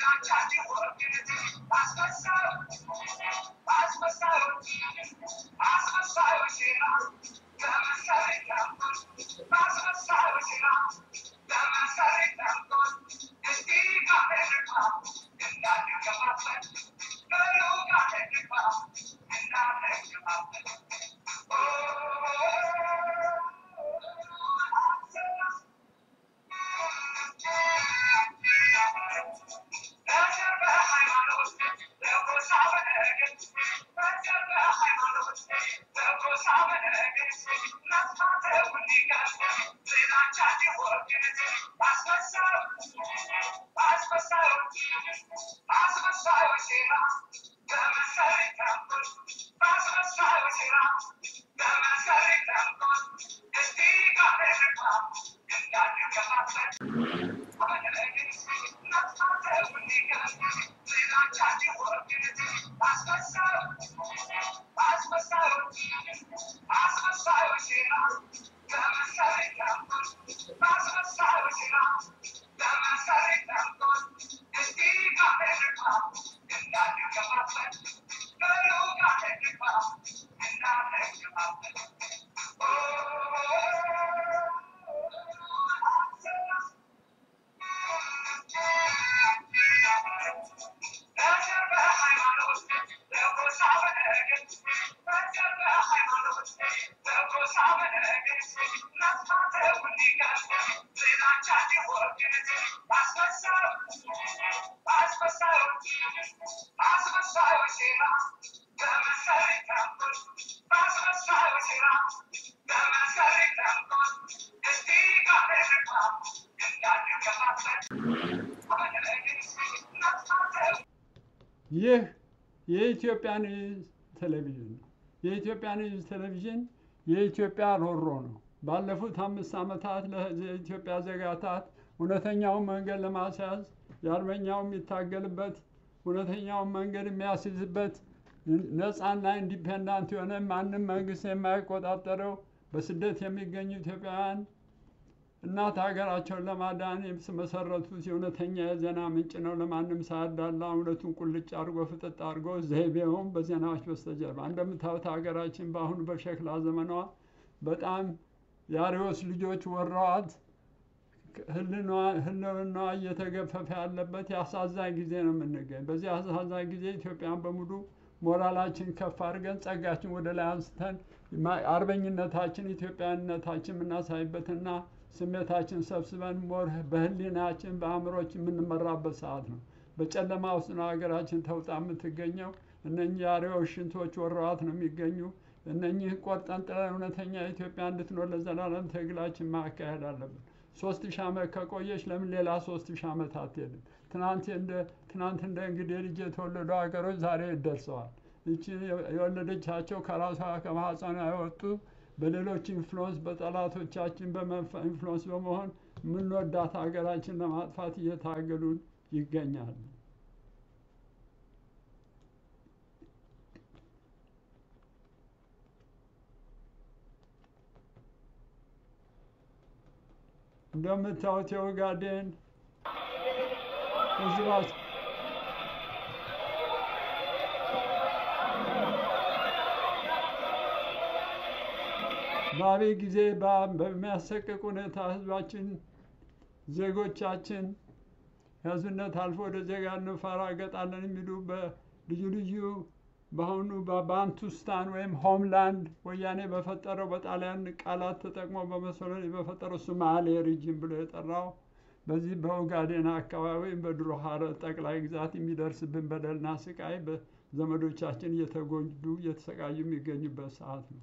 ይህ የኢትዮጵያ ኒውዝ ቴሌቪዥን ነው። የኢትዮጵያ ኒውዝ ቴሌቪዥን የኢትዮጵያ ሮሮ ነው። ባለፉት አምስት ዓመታት ለኢትዮጵያ ዜጋታት እውነተኛውን መንገድ ለማስያዝ የአርበኛው የሚታገልበት እውነተኛውን መንገድ የሚያስይዝበት ነፃና ኢንዲፔንዳንት የሆነ ማንም መንግስት የማይቆጣጠረው በስደት የሚገኙ ኢትዮጵያውያን እናት ሀገራቸውን ለማዳን የተመሰረቱት የእውነተኛ የዜና ምንጭ ነው። ለማንም ሳያዳላ እውነቱን ቁልጭ አድርጎ ፍጥጥ አድርጎ ዘይቤውም በዜናዎች በስተጀርባ እንደምታዩት ሀገራችን በአሁኑ በሸክላ ዘመኗ በጣም የአሪዎስ ልጆች ወረዋት ህልውናዋ እየተገፈፈ ያለበት የአሳዛኝ ጊዜ ነው የምንገኝ። በዚህ አሳዛኝ ጊዜ ኢትዮጵያን በሙሉ ሞራላችን ከፍ አድርገን ጸጋችን ወደ ላይ አንስተን አርበኝነታችን ኢትዮጵያዊነታችን የምናሳይበትና ስሜታችን ሰብስበን ሞር በህሊናችን በአእምሮች የምንመራበት ሰዓት ነው። በጨለማ ውስጥ ነው ሀገራችን ተውጣ የምትገኘው። እነኚህ የአሪዎች ሽንቶች ወረዋት ነው የሚገኙ። እነኚህ ቆርጠን ጥለን እውነተኛ ኢትዮጵያ እንድትኖር ለዘላለም ትግላችን ማካሄድ አለብን። ሶስት ሺህ ዓመት ከቆየች ለምን ሌላ ሶስት ሺህ ዓመት አትሄድም? ትናንት እንደ ትናንት እንደ እንግዲህ ልጅ የተወለዱ ሀገሮች ዛሬ ደርሰዋል። ይቺ የወለደቻቸው ከራሷ ከማህፀኗ የወጡ በሌሎች ኢንፍሉወንስ በጠላቶቻችን ኢንፍሉወንስ በመሆን የምንወዳት ሀገራችን ለማጥፋት እየታገሉ ይገኛሉ። እንደምታዩት የኦጋዴን ህዝባች በአብይ ጊዜ በሚያሰቅቅ ሁኔታ ህዝባችን ዜጎቻችን ከህዝብነት አልፎ ወደ ዜጋ እንፈራገጣለን የሚሉ በልዩ ልዩ በአሁኑ በባንቱስታን ወይም ሆምላንድ ወያኔ በፈጠረው በጣሊያን ቃላት ተጠቅሞ በመሰሎኒ በፈጠረው ሶማሌ ሪጅን ብሎ የጠራው በዚህ በኦጋዴን አካባቢ በድሮ ሀረር ጠቅላይ ግዛት የሚደርስብን በደልና ስቃይ በዘመዶቻችን እየተጎዱ እየተሰቃዩ የሚገኙበት ሰዓት ነው።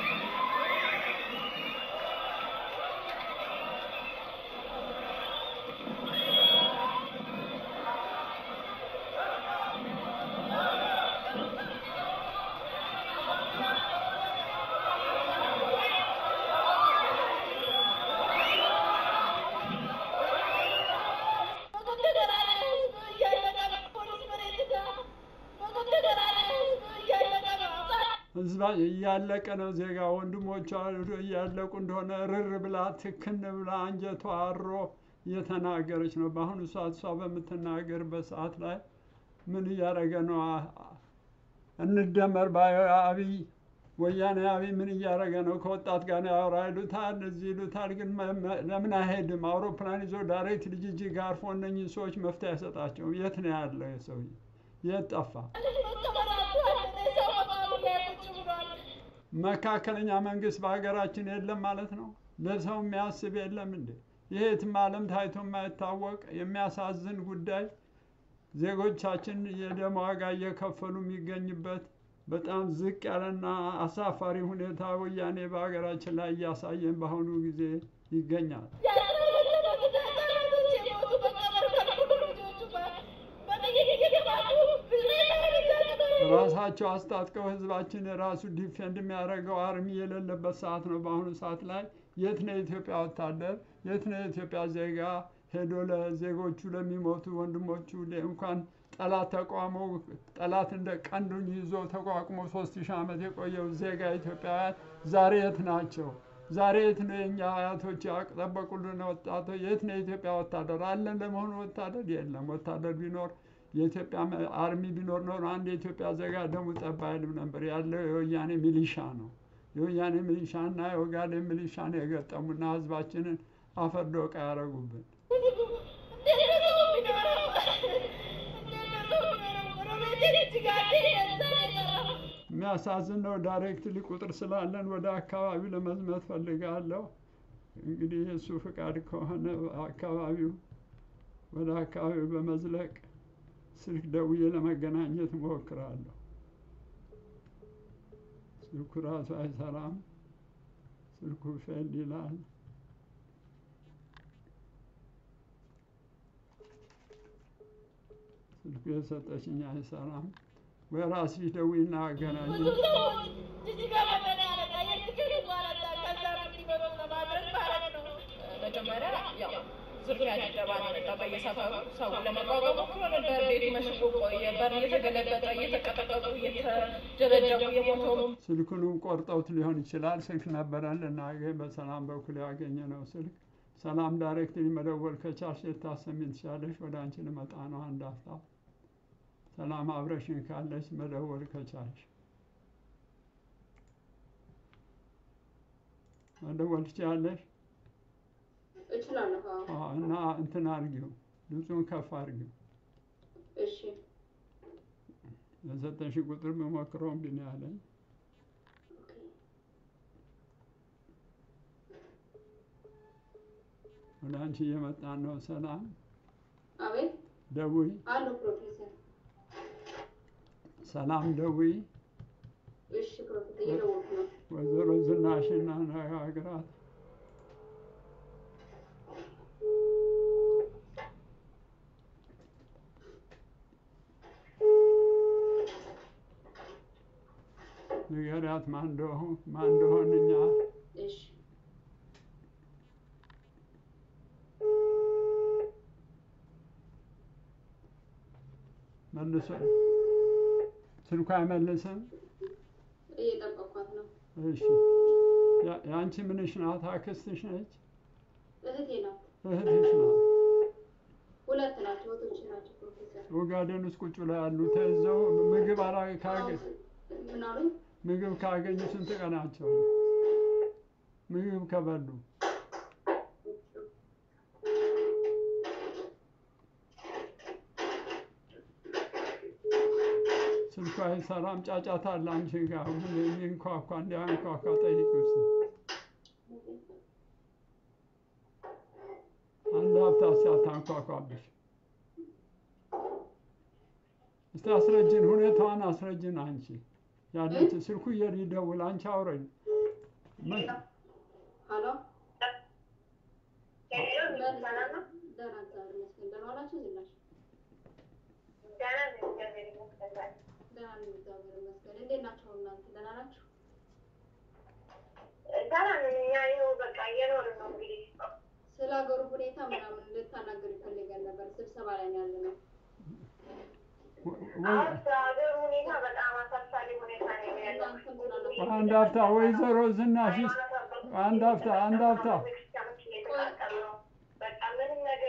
ህዝባ እያለቀ ነው። ዜጋ ወንድሞቿ እያለቁ እንደሆነ ርር ብላ ትክን ብላ አንጀቷ አሮ እየተናገረች ነው። በአሁኑ ሰዓት እሷ በምትናገርበት ሰዓት ላይ ምን እያደረገ ነው? አ- አ- እንደመር ባዩ አብይ ወያኔ አብይ ምን እያደረገ ነው? ከወጣት ጋር ያወራ ይሉታል፣ እዚህ ይሉታል። ግን መ- መ- ለምን አይሄድም? አውሮፕላን ይዞ ዳይሬክት ልጅ እጅግ አርፎ እነኝህ ሰዎች መፍትሄ አይሰጣቸውም። የት ነው ያለው የሰውዬ? የት ጠፋ? መካከለኛ መንግስት በሀገራችን የለም ማለት ነው። ለሰው የሚያስብ የለም እንዴ? ይሄ የትም ዓለም ታይቶ የማይታወቅ የሚያሳዝን ጉዳይ ዜጎቻችን የደም ዋጋ እየከፈሉ የሚገኝበት በጣም ዝቅ ያለና አሳፋሪ ሁኔታ ወያኔ በሀገራችን ላይ እያሳየን በአሁኑ ጊዜ ይገኛል። ራሳቸው አስታጥቀው ህዝባችን ራሱ ዲፌንድ የሚያደርገው አርሚ የሌለበት ሰዓት ነው። በአሁኑ ሰዓት ላይ የት ነው የኢትዮጵያ ወታደር? የት ነው የኢትዮጵያ ዜጋ ሄዶ ለዜጎቹ ለሚሞቱ ወንድሞቹ ለ- እንኳን ጠላት ተቋሞ ጠላት እንደ ቀንዱን ይዞ ተቋቁሞ ሶስት ሺህ ዓመት የቆየው ዜጋ ኢትዮጵያውያን ዛሬ የት ናቸው? ዛሬ የት ነው የእኛ አያቶች ያጠበቁልን ወጣቶች? የት ነው የኢትዮጵያ ወታደር አለን? ለመሆኑ ወታደር የለም። ወታደር ቢኖር የኢትዮጵያ መ- አርሚ ቢኖር ኖሮ አንድ የኢትዮጵያ ዜጋ ደሙ ጠብ አይልም ነበር። ያለው የወያኔ ሚሊሻ ነው። የወያኔ ሚሊሻና የኦጋዴን ሚሊሻ ነው የገጠሙና ህዝባችንን አፈር ዶቃ ያደረጉብን። የሚያሳዝን ነው። ዳይሬክትሊ ቁጥር ስላለን ወደ አካባቢው ለመዝመት ፈልጋለሁ። እንግዲህ የእሱ ፍቃድ ከሆነ አካባቢው ወደ አካባቢው በመዝለቅ ስልክ ደውዬ ለመገናኘት እሞክራለሁ። ስልኩ ራሱ አይሰራም። ስልኩ ፌል ይላል። ስልኩ የሰጠችኝ አይሰራም። ወይ ራስሽ ደውይና አገናኝ። መጀመሪያ ያው ዝርፊያ ድብደባ ነው የመጣው በየሰፈሩ ሰው ለመቋቋም ሞክሮ ነበር። ቤቱ መሽጎ ቆየ። በር እየተገለበጠ እየተቀጠቀጡ እየተደበደቡ የሞተው ስልኩንም ቆርጠውት ሊሆን ይችላል። ስልክ ነበረን ልናገኝ በሰላም በኩል ያገኘ ነው ስልክ። ሰላም ዳይሬክትሊ መደወል ከቻልሽ ልታሰሚን ትችላለሽ። ወደ አንቺ ልመጣ ነው አንድ አፍታ። ሰላም አብረሽን ካለች መደወል ከቻልሽ መደወል ትችላለሽ። እችላለሁ። አዎ። አዎ፣ እና እንትን አድርጊው፣ ድምፁን ከፍ አድርጊው። እሺ የሰጠሽ ቁጥር በሞክረው እምቢ ነው ያለኝ። ወደ አንቺ እየመጣን ነው። ሰላም አቤት ደውይ፣ አሉ ፕሮፌሰር። ሰላም ደውይ። እሺ ፕሮፌሰር እየደወልኩ ነው። ወይዘሮ ዝናሽን አነጋግራት። ንገሪያት ማን እንደሆን ማን እንደሆን እኛ እሺ መልሶ ስልኳ አይመልስም። እየጠበኳት ነው። እሺ ያ- የአንቺ ምንሽ ናት? አክስትሽ ነች? እህቴ ናት። እህትሽ ናት? ሁለት ናቸው። እህቶች ናቸው ፕሮፌሰር። ኦጋዴን ውስጥ ቁጭ ላይ ያሉ ተይዘው ምግብ አላ ካገ ምን አሉኝ? ምግብ ካገኙ ስንት ቀናቸው? ምግብ ከበሉ ስልኳ አይሰራም። ጫጫታ አለ አንቺ ጋር ምን የሚንኳኳ እንዲያንኳኳ ጠይቅ ውስጥ አንድ ሀብታ ሲያታንኳኳብሽ እስቲ አስረጅን፣ ሁኔታዋን አስረጅን። አንቺ ያለች ስልኩ እየደውል አንቺ አውረኝ። ምን ሀሎ ደህና እግዚአብሔር ይመስገን። ደህና ዋላችሁ? ዝናሽ ደህና ነኝ እግዚአብሔር ይመስገን። እንዴት ናቸው እናንተ? ደህና ናችሁ? ስለ ሀገሩ ሁኔታ ምናምን እንድታናገር ይፈልጋል ነበር። ስብሰባ ላይ ነው ያለነው። እናንተም ስላላችሁ አንድ ሀፍታ ወይዘሮ ዝናሽ አንድ ሀፍታ አንድ ሀፍታ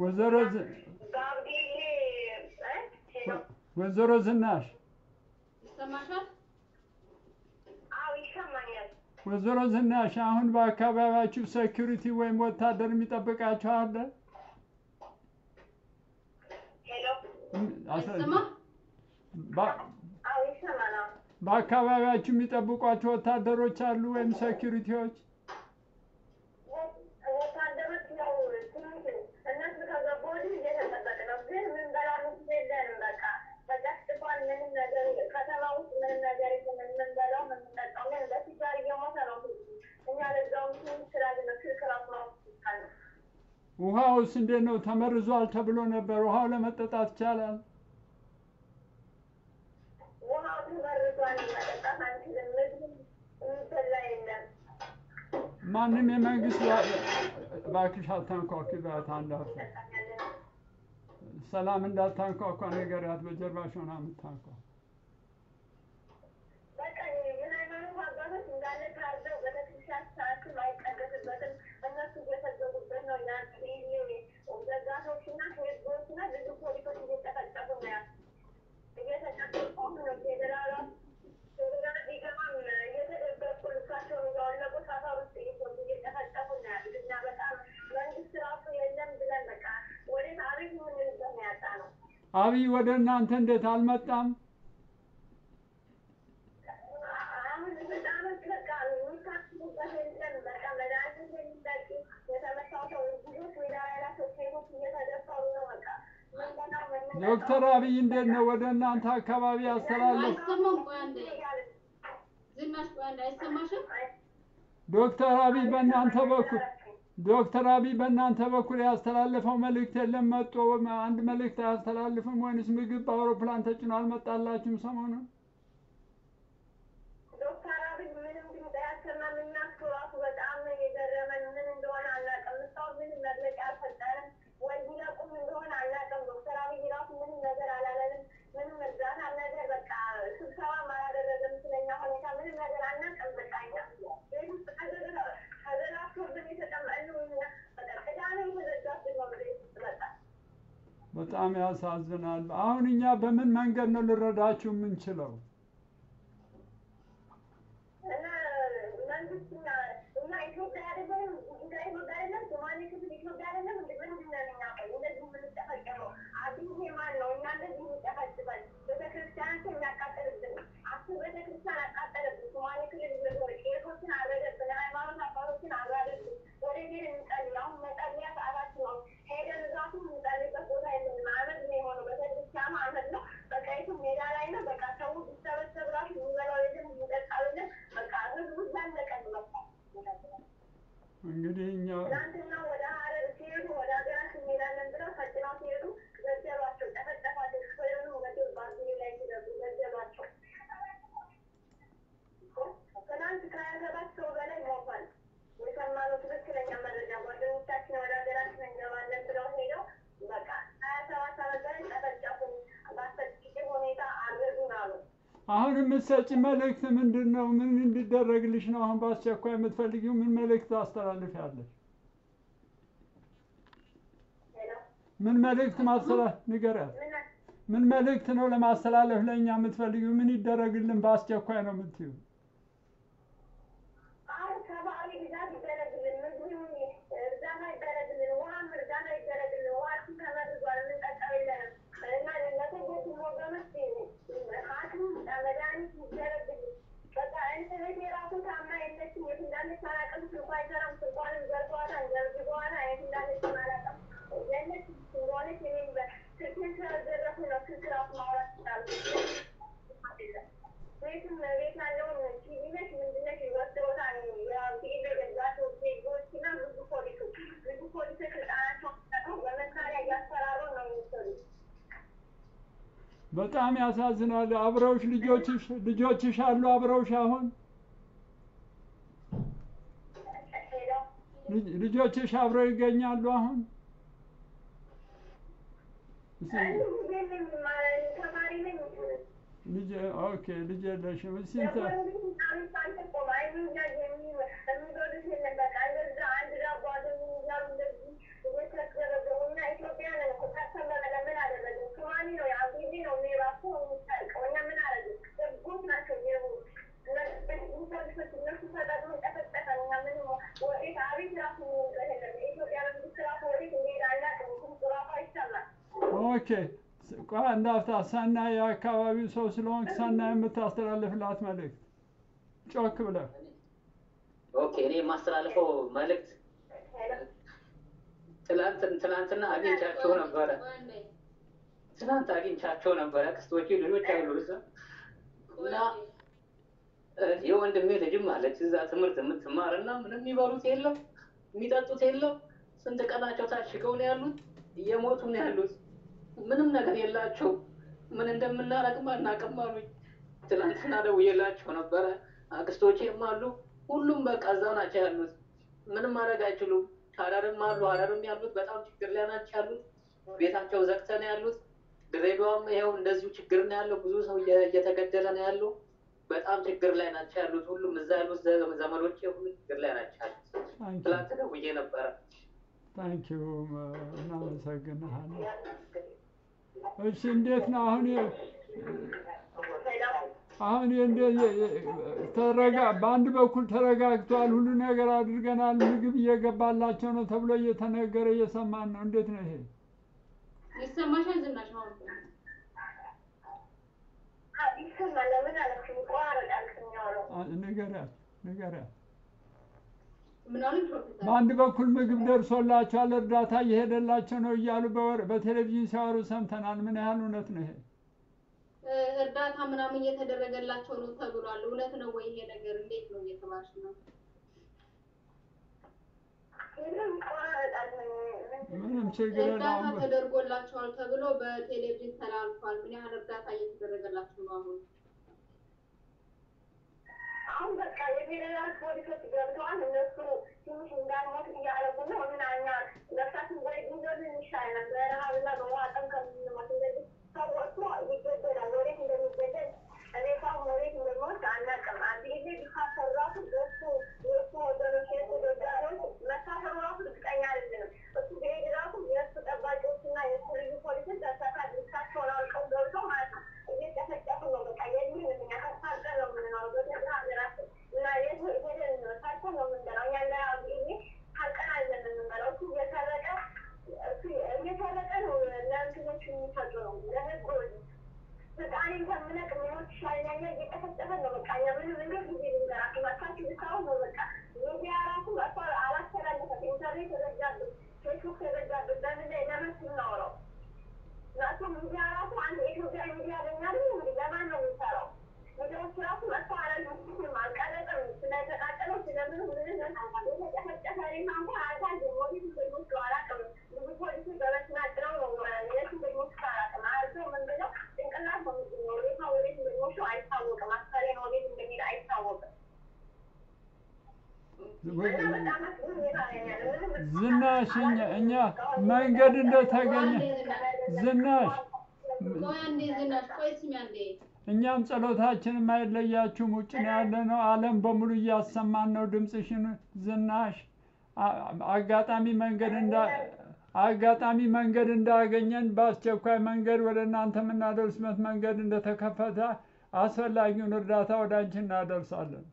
ወይዘሮ ዝ- ጋብዲዬ እ? ሄሎ ወይዘሮ ዝናሽ ይሰማሻል? አዎ ይሰማኛል። ወይዘሮ ዝናሽ አሁን በአካባቢያችሁ ሴኪሪቲ ወይም ወታደር የሚጠብቃችሁ አለ? ሄሎ እም- አስረ- አይሰማም? በ- አዎ ይሰማል። አዎ በአካባቢያችሁ የሚጠብቋቸው ወታደሮች አሉ ወይም ሴኪሪቲዎች? ወታደሮች ያው ትንሽ እነሱ ከገቡ ወዲህ እየተጠበቅ ነው። ግን ምን በላሉ የለንም። በቃ ተጨፍጭፏል። ምንም ነገር ከተማ ውስጥ ምንም ነገር የለም። የምንበላው የምንጠጣው ግን በሲጋር እየሞተ ነው ህዝቡ። እኛ ለዛውም ትንሽ ስላለ ስልክ ራሱ ማውጣት ነው። ውሃውስ እንዴት ነው? ተመርዟል ተብሎ ነበር። ውሃው ለመጠጣት ይቻላል? ውሃው ተመርዟል። መጠጣት አንችልም። ምግብ የሚበላ የለም። ማንም የመንግስት ዋ- እባክሽ አታንኳኩ ባት አንዳፍ ሰላም እንዳታንኳኳ ንገሪያት። በጀርባሽ ሆና የምታንኳ በቃ ምን ሃይማኖት አባቶች እንዳለ ታርደው ቤተክርስቲያን ሰዓትም አይቀደስበትም። እነሱ እየሰገዱበት ነው። ያን ዘጋቶች እና ህዝቦች እና ብዙ ፖሊሶች እየጨፈጨፉ ነው ያሉት። እየተጨፈጨፉ ነው። ፌዴራሏ ፌዴራል ቢገባም እየተደበቁ ልብሳቸውን እያወለቁ ሰፈር ውስጥ እየገቡ እየጨፈጨፉ ነው ያሉት። እና በጣም መንግስት ራሱ የለም ብለን በቃ ወዴት አቤት የምንልበት ነው ያጣ ነው። አብይ ወደ እናንተ እንዴት አልመጣም? አሁን ህፃኖች በቃ የሚታክሙበት የለም። በቃ መድኃኒት የሚጠጡ የተመታው ሰው ልጆች ሜዳ ላይ ናቸው። ሴቶች እየተደፈሩ ነው። በቃ ምንበላው ምንጠጣው ዶክተር አብይ እንዴት ነው ወደ እናንተ አካባቢ ያስተላለፍ? አይሰማም? ቆይ አንዴ ዝናሽ፣ ቆይ አንዴ አይሰማሽም? ዶክተር አብይ በእናንተ በኩል ዶክተር አብይ በእናንተ በኩል ያስተላለፈው መልእክት የለም? መጦ አንድ መልእክት አያስተላልፍም ወይንስ ምግብ በአውሮፕላን ተጭኖ አልመጣላችሁም ሰሞኑን? ዶክተር አብይ ምንም ድምፅ አያሰማም። እና እሱ ራሱ በጣም ነው የገረመን። ምን እንደሆነ አናውቅም። እስካሁን ምንም መግለጫ አልሰጠንም። ወይ ቢለቁም እንደሆነ አናውቅም። ዶክተር አብይ ራሱ ምንም ነገር አላለንም። ምንም እርዳታ ነገር በቃ ስብሰባም አላደረገም። ስለኛ ሁኔታ ምንም ነገር አናውቅም። በቃ እኛ ቤት ውስጥ ተዘግተው- ተዘጋግቶብን የተቀመጥነው እኛ በቃ ቅዳሜ የተዘጋብን ነው ቤት ውስጥ በቃ በጣም ያሳዝናል። አሁን እኛ በምን መንገድ ነው ልረዳችሁ የምንችለው? እና መንግስት እኛ እኛ ኢትዮጵያ አይደለም እንደ ኢትዮጵያ አይደለም ሶማሌ ክፍል ኢትዮጵያ አይደለም እንደ ምንድን ነን እኛ ቆይ እንደዚህ የምንጨፈጨፈው አብይ ማን ነው እኛ እንደዚህ የሚጨፈጭፈን ቤተክርስቲያናችን የሚያቃጥልብን አስር ቤተክርስቲያን አቃጠለብን ሶማሌ ክልል እየዞረ ቄሶችን አረደብን ሃይማኖት አባቶችን አራደብን ወደ ቤት እንጸልይ አሁን መጸለያ ሰዓታችን ነው ሄደን እዛቱ የምንጸልይበት ቦታ የለንም አመድ ነው የሆነው ቤተክርስቲያኑ አመድ ነው በቃ የትም ሜዳ ላይ ነው በቃ ሰው ቢሰበሰብ ራሱ የሚበላው የለም የሚጠጣው የለም በቃ ህዝቡ ዘለቀን በቃ እንግዲህ እኛ ትናንትና ወደ ሀረር ሲሄዱ ወደ ሀገራችን እንሄዳለን ብለው ፈጭነው ሲሄዱ ገደሏቸው፣ ጨፈጨፏቸው። ሹፌሩን ወደ ባዝሊ ላይ ሲገቡ ገደሏቸው። ትናንት ከሀያ ሰባት ሰው በላይ ሞቷል። የሰማነው ትክክለኛ መረጃ ጓደኞቻችን ወደ ሀገራችን እንገባለን ብለው ሄደው በቃ ሀያ ሰባት ዓመት በላይ ጨፈጨፉን፣ በአሰቃቂ ሁኔታ አረዱን አሉ። አሁን የምትሰጪ መልእክት ምንድን ነው? ምን እንዲደረግልሽ ነው አሁን በአስቸኳይ የምትፈልጊው? ምን መልእክት ታስተላልፊያለሽ? ሄሎ ምን መልእክት ማስተላ ንገሪያት። ምን ምን መልእክት ነው ለማስተላለፍ ለእኛ የምትፈልጊው? ምን ይደረግልን በአስቸኳይ ነው የምትይው? አሁን ሰብአዊ ድጋፍ ይደረግልን፣ ምግብም እርዳታ ይደረግልን፣ ውሃም እርዳታ ይደረግልን። ውሃችን ተመርዟል፣ የምንጠጣው የለንም እና ለተጎዱ ወገኖች ሐኪም መድኃኒት ይደረግልን። በቃ እንትን እህቴ ራሱ ታማ የለችም፣ የት እንዳለች አላውቅም። ስልኳ አይሰራም፣ ስልኳንም ዘርፈዋታል፣ ዘርግፈዋታል፣ የት እንዳለችም አላውቅም። የለችም እንደሆነች እኔም ስልኬን ስለዘረፉ ነው ስልክ ራሱ ማውራት ይችላሉ። ቤትም ቤት ያለውን ቲቪ ነች ምንድን ነች ወስደውታል። ያው ቲቪ የገዛቸው ዜጎች እና ብዙ ፖሊሶች ብዙ ፖሊሶች ስልጣናቸውን ተጠቅመው በመሳሪያ እያስፈራሩ ነው የሚሰሩት። በጣም ያሳዝናል። አብረውሽ ልጆችሽ ልጆችሽ አሉ አብረውሽ አሁን ሄደው ልጅ- ልጆችሽ አብረው ይገኛሉ አሁን? እስኪ አንድ ጊዜ ነኝ ማ- ተማሪ ነኝ ልጅ ኦኬ ልጅ የለሽም ስንት ኦኬ ቆይ አንድ አፍታ ሰናይ የአካባቢው ሰው ስለሆንክ ሰናይ የምታስተላልፍላት መልእክት ጮክ ብለህ ኦኬ እኔ የማስተላልፈው መልእክት ትላንት ትላንትና አግኝቻቸው ነበረ ትናንት አግኝቻቸው ነበረ ክስቶቼ ልጆች አሉ እዛ እና የወንድሜ ልጅም አለች እዛ ትምህርት የምትማር እና ምንም የሚበሉት የለም የሚጠጡት የለም ስንት ቀናቸው ታሽገው ነው ያሉት እየሞቱ ነው ያሉት ምንም ነገር የላቸው ምን እንደምናረግም አናውቅም አሉኝ ትናንትና ደውዬላቸው ነበረ አክስቶቼም አሉ ሁሉም በቃ እዛው ናቸው ያሉት ምንም ማድረግ አይችሉም ሀረርም አሉ ሀረርም ያሉት በጣም ችግር ላይ ናቸው ያሉት ቤታቸው ዘግተ ነው ያሉት ድሬዳዋም ይኸው እንደዚሁ ችግር ነው ያለው ብዙ ሰው እየተገደለ ነው ያለው በጣም ችግር ላይ ናቸው ያሉት ሁሉም እዛ ያሉት ዘመዶቼ ሁሉ ችግር ላይ ናቸው ያሉት ትላንት ደውዬ ነበረ ታንኪዩ እናመሰግንሃለን እሺ እንዴት ነው አሁን አሁን ተረጋ በአንድ በኩል ተረጋግቷል ሁሉ ነገር አድርገናል ምግብ እየገባላቸው ነው ተብሎ እየተነገረ እየሰማን ነው እንዴት ነው ይሄ ይሰማሻል ዝናሽ ነው ንገሪያት ንገሪያት ምን አሉ ፕሮፌሰር በአንድ በኩል ምግብ ደርሶላቸዋል እርዳታ እየሄደላቸው ነው እያሉ በወር በቴሌቪዥን ሲያወሩ ሰምተናል ምን ያህል እውነት ነው ይሄ እርዳታ ምናምን እየተደረገላቸው ነው ተብሏል እውነት ነው ወይ ይሄ ነገር እንዴት ነው እየተባልሽ ነው ምንም ችግር እርዳታ የለውም ተደርጎላቸዋል ተብሎ በቴሌቪዥን ተላልፏል ምን ያህል እርዳታ እየተደረገላቸው ነው አሁን አሁን በቃ የፌዴራል ፖሊሶች ገብተዋል። እነሱ ትንሽ እንዳንሞት እያደረጉ ነው እና እኛ ነፍሳችን ወይ ጉንዘብ ይሻል ነበር ረሀብና በውሃ ጠም ከምንሞት እንደዚህ ሰው ወጥቶ ይገደላል። ወዴት እንደሚገደል ሬሳው ወዴት እንደሚወስድ አናውቅም። አንድ ጊዜ ቢካሰሩ ራሱ በሱ የእሱ ወገኖች የእሱ ደጋፊዎች መታሰሩ ራሱ እርግጠኛ አይደለንም። እሱ ቢሄድ ራሱ የእሱ ጠባቂዎችና የእሱ ልዩ ፖሊሶች ተሳካ ልብሳቸውን አውልቀው ገብተው ማለት ነው እየጨፈጨፉ ነው። በቃ የድን እኛ ተሳቀር ነው የምንኖረው በገዛ ሀገራችን እና የት ሄደን ታርተን ነው የምንበላው። እኛ እንደ ጊዜ ታርቀን አይደለም የምንበላው። እሱ እየሰረቀ እሱ እየሰረቀ ነው ለእንትኖች የሚሰጡ ነው ለህዝቦች ፈጣሪን ከምነቅ ምኖች ሻይኛኛ እየጨፈጨፈ ነው። በቃ እኛ ምንም እንዴት ጊዜ ልንገራችሁ መታችሁ ልታውን ነው በቃ ሚዲያ ራሱ እሷ አላስተላለፈም። ኢንተርኔት ተዘጋብን፣ ፌስቡክ ተዘጋብን። በምን ላይ ለምን ስናወራው ራሱ ሚዲያ ራሱ አንድ የኢትዮጵያ ሚዲያ ለኛ አይደል እንግዲህ ለማን ነው የሚሰራው? ሚዲያዎች ራሱ መጥቶ አላልኩም አልቀረጠም። ስለተቃጠለው ስለምን ምንም የተጨፈጨፈ ሬሳ እንኳን አልታየም። ወዴት እንደሚወስዱ አላውቅም። ብዙ ፖሊሶች በመኪና ጭነው ነው የት እንደሚወስዱ አላውቅም። አርሰው ምን ብለው ጭንቅላት ነው የሚገኘው። ሬሳ ወዴት እንደሚወስዱ አይታወቅም። አስከሬን ወዴት እንደሚሄድ አይታወቅም። እና በጣም አስጊ ሁኔታ ላይ ነው ያለው። ምንም ዝናሽ እኛ እኛ መንገድ እንደተገኘ ዝናሽ ቆይ አንዴ ዝናሽ ቆይ ስሚ አንዴ እኛም ጸሎታችንም አይለያችሁም ውጭ ነው ያለ ነው ዓለም በሙሉ እያሰማን ነው ድምፅሽን ዝናሽ አ- አጋጣሚ መንገድ እንዳ አጋጣሚ መንገድ እንዳገኘን በአስቸኳይ መንገድ ወደ እናንተ የምናደርስበት መንገድ እንደተከፈተ አስፈላጊውን እርዳታ ወደ አንቺ እናደርሳለን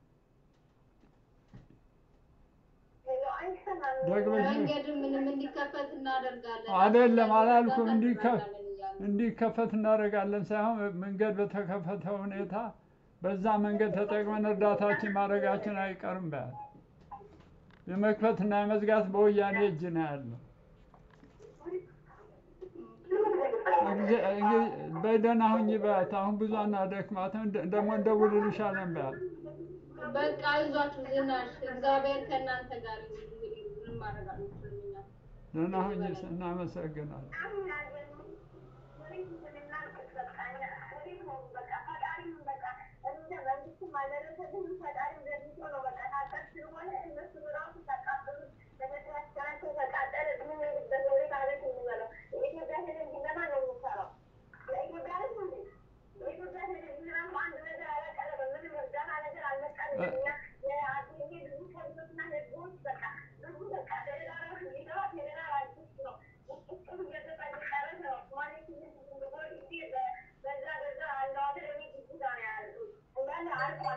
አይሰማም። ደግመሽ መንገድ ምንም እንዲከፈት እናደርጋለን አይደለም አላልኩም እንዲከፍ እናደርጋለን እያልን ነው። እንዲከፈት እናደርጋለን ሳይሆን መንገድ በተከፈተ ሁኔታ በዛ መንገድ ተጠቅመን እርዳታችን ማድረጋችን አይቀርም በያል የመክፈትና የመዝጋት በወያኔ እጅ ነው ያለው። እግዚ- እንግዲህ በደህና ሁኚ በያት። አሁን ብዙ አናደክማትም፣ እንደ- ደግሞ እንደውልልሻለን በያት። በቃ አይዟችሁ ዝናሽ እግዚአብሔር ከእናንተ ጋር ይሁን። እንግዲህ ምንም ማድረግ አንችልም እኛ። ደህና ሁኚ፣ እናመሰግናለን።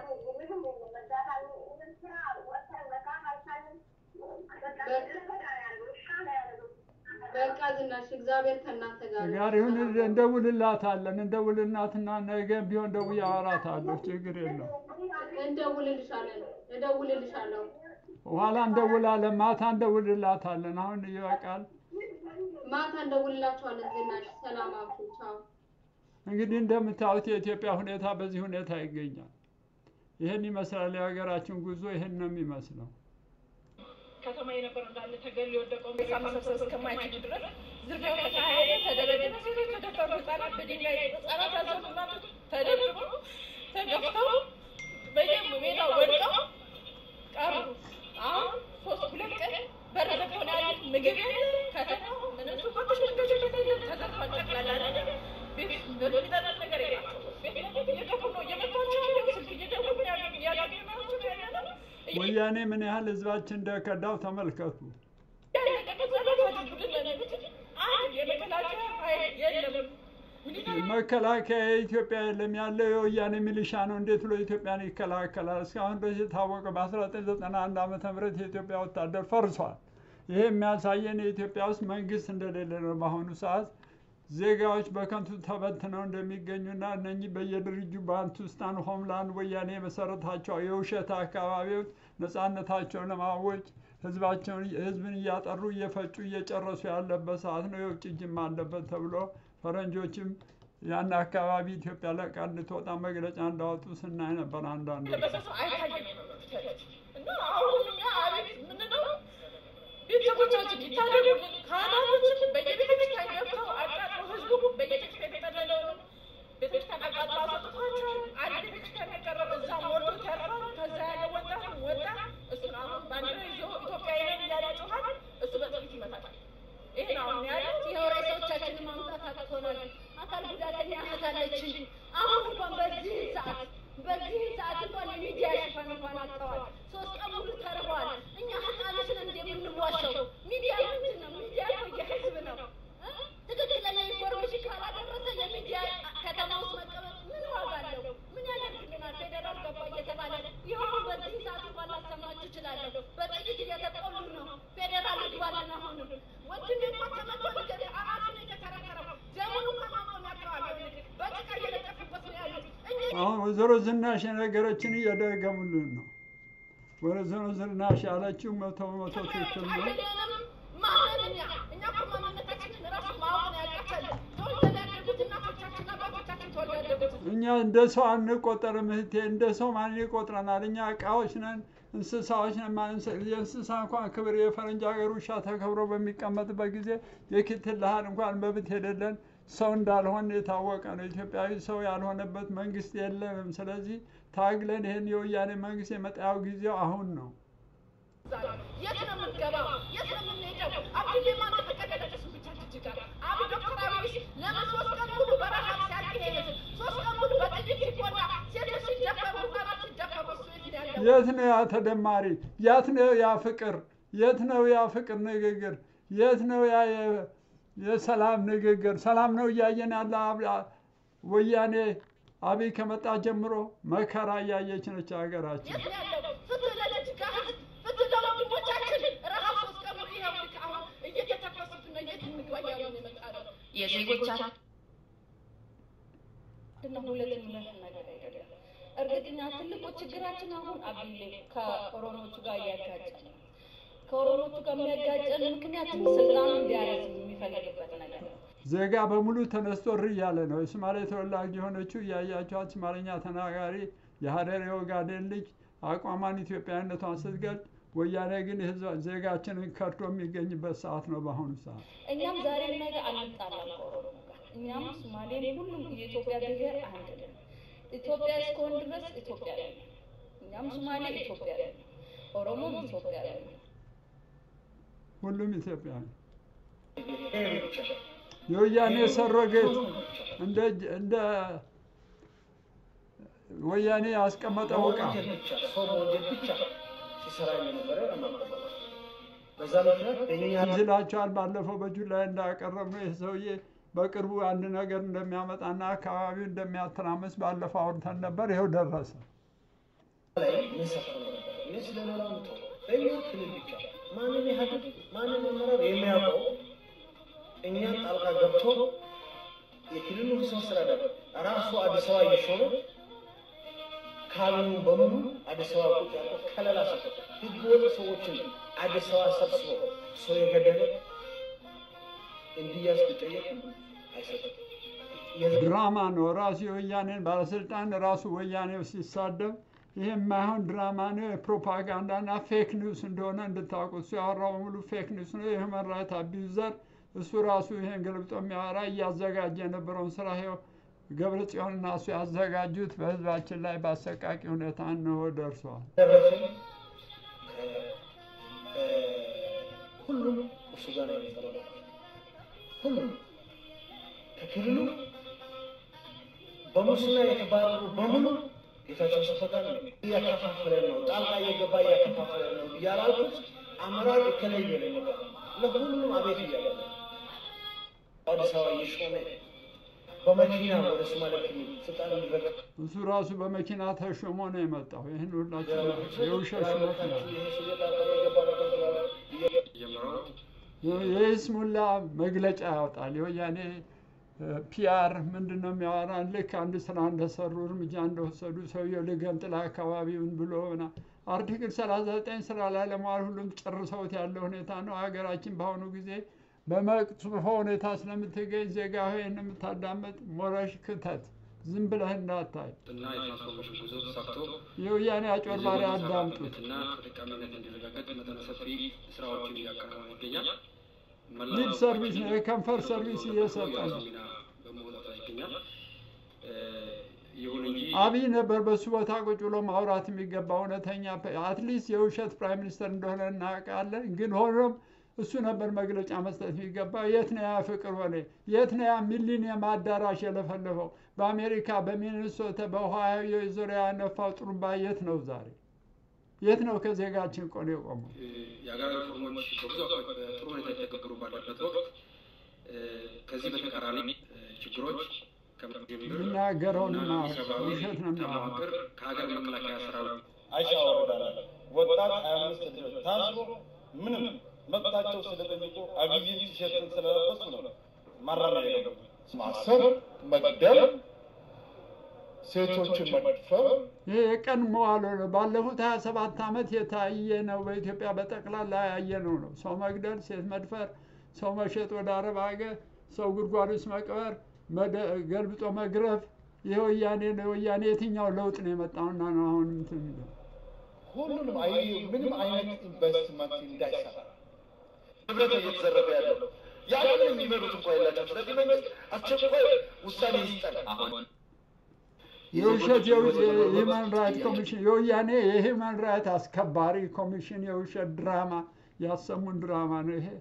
አሁን ምንም የለም። እርዳታ ምንም ስራ ወጥተን መስራት አልቻልንም። በቃ እንደፈታ ነው ያለው። እርሻ ነው ያለው። በቃ ዝናሽ እግዚአብሔር ከእናንተ ጋር ነው። ጋር ይሁን እንደውልላታለን። እንደውልናትና ነገ ቢሆን ደውዬ አወራታለሁ። ችግር የለው። እንደውልልሻለን እደውልልሻለሁ። ኋላ እንደውላለን። ማታ እንደውልላታለን። አሁን ይበቃል። ማታ እንደውልላችኋለን። ዝናሽ ሰላም አብሹ። ቻው። እንግዲህ እንደምታዩት የኢትዮጵያ ሁኔታ በዚህ ሁኔታ ይገኛል። ይህን ይመስላል የሀገራችን ጉዞ። ይህን ነው የሚመስለው። ከተማ የነበረው እንዳለ ተገል የወደቀው ቤሳ መሰብሰብ እስከማይችሉ ድረስ ዝርፊያው ተካሄደ፣ ተደረገ። ሴቶች ተደፈሩ፣ ህጻናት በድንጋይ ህጻናት ያዘኑ እናቶች ተደብድበው ተገፍተው በየሜዳው ወድቀው ቀሩ። አሁን ሶስት ሁለት ቀን በር ዘግተው ነው ያሉት። ምግብ የለ፣ ከተማው ምንም ሱቆች መንገዶች የለም፣ ተዘርፏል። ጠቅላላ ነገር ቤት የሚጠጣ ነገር የላቸውም። ቤት ለቤት እየገቡ ነው እየመቷቸው ያለው ስልክ እየደወሉ ያሉ እያገኘናቸው ነው ያለነው። ወያኔ ምን ያህል ህዝባችን እንደከዳው ተመልከቱ። መከላከያ የኢትዮጵያ የለም ያለው የወያኔ ሚሊሻ ነው። እንዴት ብሎ ኢትዮጵያን ይከላከላል? እስካሁን ድረስ የታወቀው በ1991 ዓመተ ምህረት የኢትዮጵያ ወታደር ፈርሷል። ይሄ የሚያሳየን የኢትዮጵያ ውስጥ መንግስት እንደሌለ ነው። በአሁኑ ሰዓት ዜጋዎች በከንቱ ተበትነው እንደሚገኙና እነኚህ በየድርጅቱ ባንቱስታን፣ ሆምላንድ ወያኔ የመሰረታቸው የውሸት አካባቢዎች ነጻነታቸውን ለማወጅ ህዝባቸውን ህዝብን እያጠሩ እየፈጩ እየጨረሱ ያለበት ሰዓት ነው። የውጭ እጅም አለበት ተብሎ ፈረንጆችም ያን አካባቢ ኢትዮጵያ ለቃ እንድትወጣ መግለጫ እንዳወጡ ስናይ ነበር። አንዳንዱ ቤተሰቦቻችን ይታደጉልን፣ ካህናቶችን በየቤተክርስቲያን ገብተው አቃጥለው ህዝቡ በየቤተክርስቲያን የተጠለለውን ቤተክርስቲያን አቃጥለው አስወጥቷቸዋል። አንድ ቤተክርስቲያን የቀረበ እዛ ሞልቶ ተርፏል። ከዛ ያለ ወጣት ወጣ። እሱን አሁን ባንዲራ ይዞ ኢትዮጵያዊ ነኝ እያለ ይጮኻል። እሱ በጥይት ይመታል። ይሄን አሁን ያሉት ይኸው ሬሳዎቻችንን ማምጣት አቅቶናል። አካል ጉዳተኛ እህት አለችኝ። አሁን እንኳን በዚህ ሰዓት በዚህ ሰዓት እንኳን የሚዲያ ሽፋን እንኳን አጥተዋል። ሶስት ቀን ሙሉ ተርበዋል። እኛ ህፃኖች ነን እንደ የምንዋሸው? ሚዲያ ምንድን ነው? ሚዲያ እኮ የህዝብ ነው። እ? ትክክለኛ ኢንፎርሜሽን ካላደረሰ የሚዲያ ከተማ ውስጥ መቀመጥ ምን ዋጋ አለው? ምን ያደርግልናል? ፌዴራል ገባ እየተባለ ይኸው በዚህ ሰዓት እንኳን ላሰማችሁ እችላለሁ። በጥይት እየተቆሉ ነው። ፌዴራል ይግባልን። አሁንም ወንድሜ እንኳን ተመቶ ነገር አራቱን የተከራከረው ደሙን እንኳን ማቆም ያቅተዋል። በጭቃ እየለጠፉበት ነው ያሉት እኛ አሁን ወይዘሮ ዝናሽ የነገረችን እየደገሙልን ነው። ወይዘሮ ዝናሽ ያለችው መቶ በመቶ ትክክል ነው። አይደለንም ማንን እኛ እኛ እኮ ማንነታችንን ራሱ ማወቅ ነው ያቃተን። ተወልደን ያደጉት እናቶቻችን አባቶቻችን ተወልደው ያደጉት እኛ እንደ ሰው አንቆጠርም እህቴ፣ እንደ ሰው ማን ይቆጥረናል? እኛ እቃዎች ነን፣ እንስሳዎች ነን። ማን እንስ- የእንስሳ እንኳን ክብር የፈረንጅ ሀገር ውሻ ተከብሮ በሚቀመጥበት ጊዜ የክትልሃል እንኳን መብት የሌለን ሰው እንዳልሆን የታወቀ ነው። ኢትዮጵያዊ ሰው ያልሆነበት መንግስት የለንም። ስለዚህ ታግለን ይህን የወያኔ መንግስት የመጣያው ጊዜው አሁን ነው። የት ነው የምንገባው? የት ነው የምንሄደው? አብይ ማን ተፈቀደለ? እሱ ብቻ ጅጅጋ አብ ዶክተር አብይ ለምን ሶስት ቀን ሙሉ በረሃብ ሲያልቅ ይሄ ህዝብ ሶስት ቀን ሙሉ በጥይት ሲቆላ ሴቶች ሲደፈሩ ህጻናት ሲደፈሩ እሱ የት ነው ያለው? የት ነው ያ ተደማሪ? የት ነው ያ ፍቅር? የት ነው ያ ፍቅር ንግግር? የት ነው ያ የ- የሰላም ንግግር? ሰላም ነው እያየን ያለ አብ- ወያኔ አብይ ከመጣ ጀምሮ መከራ እያየች ነች ሀገራችን። የት ነው ያለው? ፍትህ ለጅጅጋ ህዝብ፣ ፍትህ ለወንድሞቻችን። ረሃብ ሶስት ቀን ሙሉ ይኸው ልክ አሁን እየተተኮሱብን ነው። የት እንግባ እያሉ ነው የመጣ ነው። የዜጎቻችን ነው ሁለት የሚመስል ነገር አይደለም። እርግጠኛ ትልቁ ችግራችን አሁን አብይ ከኦሮሞቹ ጋር እያጋጨ ነው። ከኦሮሞቹ ጋር የሚያጋጨን ምክንያት ስልጣኑ እንዲያረዝም የሚፈልግበት ነገር ነው። ዜጋ በሙሉ ተነስቶ እሪ እያለ ነው። የሶማሌ ተወላጅ የሆነችው እያያቸዋት ሶማሌኛ ተናጋሪ የሀረር የኦጋዴን ልጅ አቋሟን ኢትዮጵያዊነቷን ስትገልጥ፣ ወያኔ ግን የህዝብ ዜጋችንን ከድቶ የሚገኝበት ሰዓት ነው በአሁኑ ሰዓት። እኛም ዛሬ ነገ አንጣላም ከኦሮሞ ጋር። እኛም ሶማሌም ሁሉም የኢትዮጵያ ብሔር አንድ ነን። ኢትዮጵያ እስከሆን ድረስ ኢትዮጵያዊ ነን። እኛም ሶማሌ ኢትዮጵያዊ ነን። ኦሮሞም ኢትዮጵያዊ ነን። ሁሉም ኢትዮጵያዊ የወያኔ ሰረገት እንደ እንደ ወያኔ ያስቀመጠው ዕቃ በወንጀል ብቻ ሰው በወንጀል ብቻ ሲሰራ እንደነበረ እናውቃለን። በዛ ምክንያት በእኛ ይዝላቸዋል። ባለፈው በጁላይ እንዳቀረብነው ይህ ሰውዬ በቅርቡ አንድ ነገር እንደሚያመጣና አካባቢው እንደሚያተራምስ ባለፈው አውርተን ነበር። ይኸው ደረሰ። ምን ሰፍሮ ነበር? እኔ ስለ ሌላው ምተው በእኛ ክልል ብቻ ማንም ኢህአዴግ ማንም አመራር የሚያውቀው እኛን ጣልቃ ገብቶ የክልሉ ርዕሰ መስተዳድር ራሱ አዲስ አበባ እየሾመ ካቢኔውን በሙሉ አዲስ አበባ ቁጭ ያለው ከለላ ሰጥቶ ህገወጥ ሰዎችን አዲስ አበባ ሰብስቦ ሰው የገደለ እንዲያዝ ቢጠየቅ አይሰጥም። ድራማ ነው። ራሱ የወያኔን ባለስልጣን ራሱ ወያኔው ሲሳደብ ይሄ የማይሆን ድራማ ነው፣ የፕሮፓጋንዳና ፌክ ኒውስ እንደሆነ እንድታውቁ። እሱ ያወራው ሙሉ ፌክ ኒውስ ነው። የሁመን ራይት አቢዩዘር እሱ ራሱ ይሄን ገልብጦ የሚያወራ እያዘጋጀ የነበረውን ስራ ይኸው ገብረ ጽዮንና እሱ ያዘጋጁት በህዝባችን ላይ በአሰቃቂ ሁኔታ እንሆ ደርሰዋል። ደረሰኝ ሁሉም እሱ ጋር ነው የሚቀርበው። ሁሉም ከክልሉ በሙስና የተባረሩ በሙሉ ጌታቸው ሰፈታ ነው እያከፋፈለ ነው፣ ጣልቃ እየገባ እያከፋፈለ ነው እያላልኩት አመራር የተለየ ነው የሚመጣው። ለሁሉም አቤት እያለ ነው። አዲስ አበባ እየሾመ በመኪና ወደ ሶማሌ ክልል ስልጣን እንዲረከብ እሱ ራሱ በመኪና ተሾሞ ነው የመጣው። ይህን ሁላችን የውሸት ሹመት ነው። የይስሙላ መግለጫ ያወጣል። የወያኔ ፒአር ምንድን ነው የሚያወራ? ልክ አንድ ስራ እንደሰሩ እርምጃ እንደወሰዱ ሰውየው ልገንጥል አካባቢውን ብሎ ና አርቲክል ሰላሳ ዘጠኝ ስራ ላይ ለመዋል ሁሉም ጨርሰውት ያለ ሁኔታ ነው። ሀገራችን በአሁኑ ጊዜ በመጥፎ ሁኔታ ስለምትገኝ ዜጋ ሆይ የምታዳመጥ ሞረሽ ክተት ዝም ብለህ እንዳታይ እና የትራንስፎርሜሽን ጉዞ ተሳክቶ የወያኔ አጭበርባሪ አዳምጡት። እና ተጠቃሚነት እንዲረጋገጥ መጠነ ሰፊ ስራዎችን እያከናወነ ይገኛል። መላው ሊድ ሰርቪስ ነው፣ የከንፈር ሰርቪስ እየሰጠ የራሱ ነው። ሚና በመውጣት ላይ ይገኛል። እ፣ ይሁን እንጂ አብይ ነበር በሱ ቦታ ቁጭ ብሎ ማውራት የሚገባ እውነተኛ አትሊስት የውሸት ፕራይም ሚኒስተር እንደሆነ እናውቃለን። ግን ሆኖም እሱ ነበር መግለጫ መስጠት የሚገባ። የት ነው ያ ፍቅር ሆነ? የት ነው ያ ሚሊኒየም አዳራሽ የለፈለፈው? በአሜሪካ በሚኒሶታ በኦሃዮ ዙሪያ ያነፋው ጥሩምባ የት ነው ዛሬ? የት ነው ከዜጋችን ቆን የቆመው? እ፣ የሀገራዊ ሪፎርሞች በብዙ አካባቢ በጥሩ ሁኔታ የተተገበሩ ባለበት ወቅት እ፣ ከዚህ በተቃራኒ እ፣ ችግሮች ከመጀመር የሚናገረውንና ሰብአዊ ውሸት ነው የሚያወራው። ከመዋቅር ከሀገር መከላከያ ሰራዊት አይሻ ወረዳለ ወጣት ሀያ አምስት ልጆች ታስሮ ምንም መብታቸው ስለጠየቁ አብይን ቲሸርትን ስለለበሱ ነው ማረሚያ የገቡ። ማሰር፣ መግደል፣ ሴቶችን መድፈር ይሄ የቀን መዋሎ ነው። ባለፉት 27 ዓመት የታየ ነው። በኢትዮጵያ በጠቅላላ ያየነው ነው። ሰው መግደል፣ ሴት መድፈር፣ ሰው መሸጥ ወደ አረብ ሀገር፣ ሰው ጉድጓድ ውስጥ መቅበር፣ መደ- ገልብጦ መግረፍ። ይሄ ወያኔ ነው። ወያኔ የትኛው ለውጥ ነው የመጣውና ነው አሁን እንትን የሚለው? ሁሉንም አይ ምንም አይነት ኢንቨስትመንት እንዳይሰራ ንብረት እየተዘረፈ ያለው ያንን የሚመሩት እንኳ የላቸው። ስለዚህ መንግስት አስቸኳይ ውሳኔ ይስጠን። አሁን የውሸት የሂውማን ራይት ኮሚሽን የወያኔ የሂውማን ራይት አስከባሪ ኮሚሽን የውሸት ድራማ ያሰሙን ድራማ ነው ይሄ።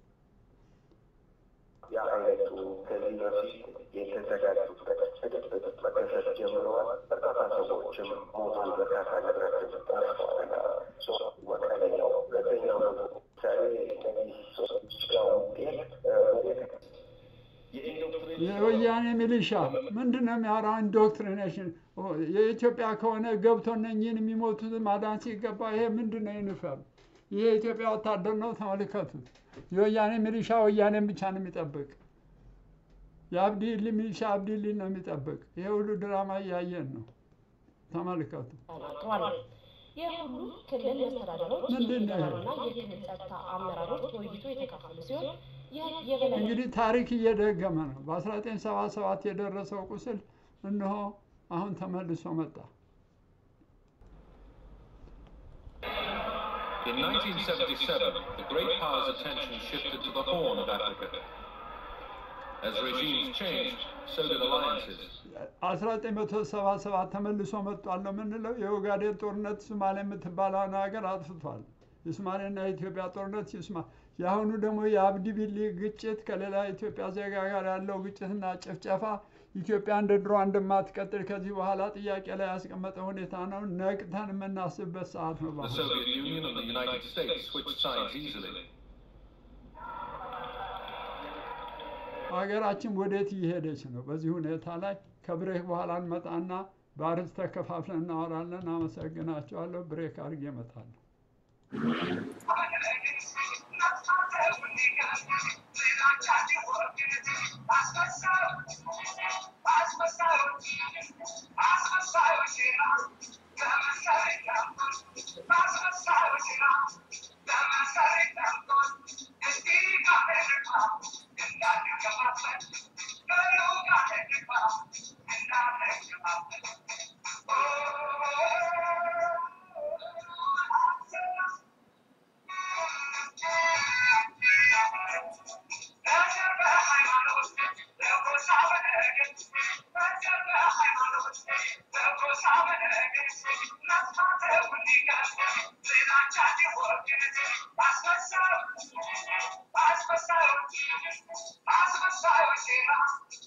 የአይነቱ ከዚህ በፊት የተዘጋጁበት በድብቅ መከሰት ጀምረዋል። በርካታ ሰዎችም ሞቷል። በርካታ ንብረትም ጠፍቷል። ወቀለኛው ሁለተኛው ደግሞ ምሳሌ እነዚህ ሰዎች ጋር ውጤት በቤተ የወያኔ ሚሊሻ ምንድን ነው የሚያወራው? ኢንዶክትሪኔሽን የኢትዮጵያ ከሆነ ገብቶ እነኝህን የሚሞቱት ማዳን ሲገባ ይሄ ምንድን ነው ዩኒፎርም? ይሄ የኢትዮጵያ ወታደር ነው። ተመልከቱት። የወያኔ ሚሊሻ ወያኔን ብቻ ነው የሚጠብቅ። የአብዲሊ ሚሊሻ አብዲሊ ነው የሚጠብቅ። ይሄ ሁሉ ድራማ እያየን ነው። ተመልከቱ። ተናግረዋል። የሁሉ ክልል መስተዳደሮች ምንድን ነው ይሄ? የፌዴራልና የክልል ጸጥታ አመራሮች በውይይቱ የተካፈሉ ሲሆን የህግ የበላይ እንግዲህ ታሪክ እየደገመ ነው። በ1977 የደረሰው ቁስል እነሆ አሁን ተመልሶ መጣ። In 1977, the great powers' attention shifted to the Horn of Africa. As regimes changed, so did alliances. 1977 ተመልሶ መጥቷል ነው የምንለው። የኦጋዴን ጦርነት ሶማሌ የምትባለውን ሀገር አጥፍቷል። የሶማሌና የኢትዮጵያ ጦርነት ሲስማ የአሁኑ ደግሞ የአብዲ ቢሊ ግጭት ከሌላ የኢትዮጵያ ዜጋ ጋር ያለው ግጭትና ጭፍጨፋ ኢትዮጵያ እንደ ድሮ እንደማትቀጥል ከዚህ በኋላ ጥያቄ ላይ ያስቀመጠ ሁኔታ ነው። ነቅተን የምናስብበት ሰዓት ነው። The በአሁኑ Soviet Union and the United States switched sides easily. ሀገራችን ወዴት እየሄደች ነው? በዚህ ሁኔታ ላይ ከብሬክ በኋላ እንመጣና በአርዕስት ተከፋፍለን እናወራለን። አመሰግናቸዋለሁ። ብሬክ አድርጌ እመጣለሁ። Asma